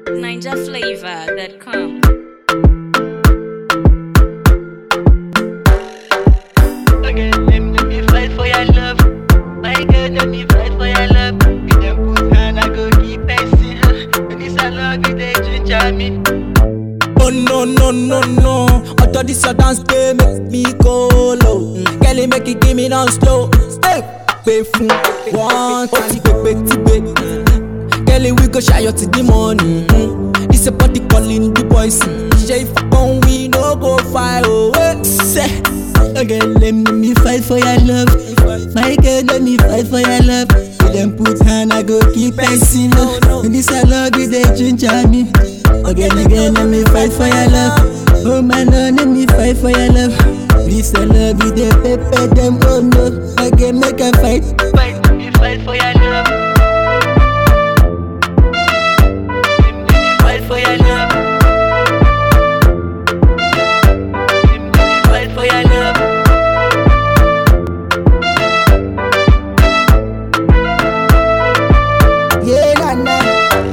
NinjaFlavor.com. Okay, let me, let me fight for your love. My girl, let me fight for your love. With them put hand, I go keep passing. When this I love you, they ginger me. Oh no no no no Auto this your dance play make me go low mm. Girl make it give me down slow Step pay fun one time pepe tipe Girl we go shy till the morning mm. This a body calling the boys mm. Say if I come we no go fight oh eh. Say Again, let me, me fight for your love. My girl, let me fight for your love. With them put hand, I go keep passing love. When this I love you, they ginger me. Again, again, let me fight for your love. Oh my lord, let me fight for your love. This I love you, they pepper them. Oh no, again, make a fight. Fight, let me fight for your love. Let me fight for your love. Let me fight for your love. Yeah, nah, nah.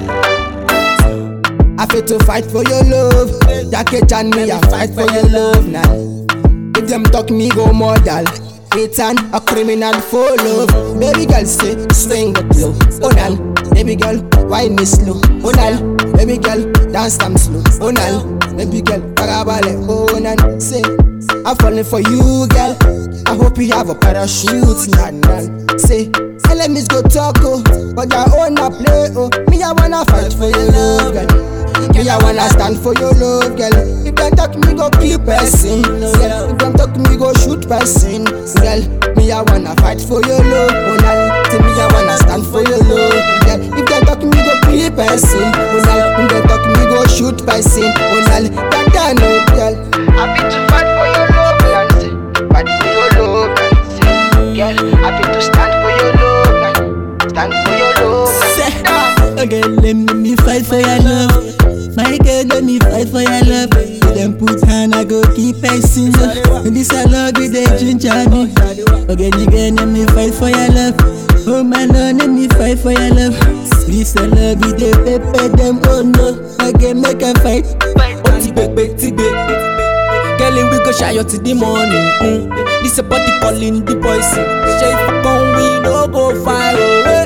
I fit to fight for your love. Jacket and me, I fight for your love now. If them talk me go model. It's an a criminal for love. Baby girl say swing the flow. Oh nal, baby girl why me slow? Oh nal, baby girl dance them slow. Oh nal, baby girl parabale. Oh nal, say I'm falling for you, girl. I hope you have a parachute, nah nah. Say. Enemies go talk, oh, but their own a play, oh. Me, I wanna fight for your love, girl. Me, I wanna stand for your love, girl. If them talk me, go kill person, girl. If them talk me, go shoot person, girl. Me, I wanna fight for your love, oh, nah. Say me, I wanna stand for your love, girl. If them talk me, go kill person, oh, nah. If them talk me, go shoot person, oh, nah. That I know, girl. Happy to fight for your love, Nancy. Fight for your love, Nancy. Girl, happy to stand for your love, Nancy. Stand for your love, Say, Nancy. again, let me, me fight for your love. My girl, let me fight for your love. With them put hand, I go keep passing love. And this I love you, they ginger me. Again, again, let me fight for your love. Oh my lord, let me fight for your love. This I love you, they pepper them. Oh no, again, make a fight. Fight, Oh ti pepe tipe Girl we go shy till the morning mm. This a body calling the boys mm. Say if I come we no go fight oh, eh.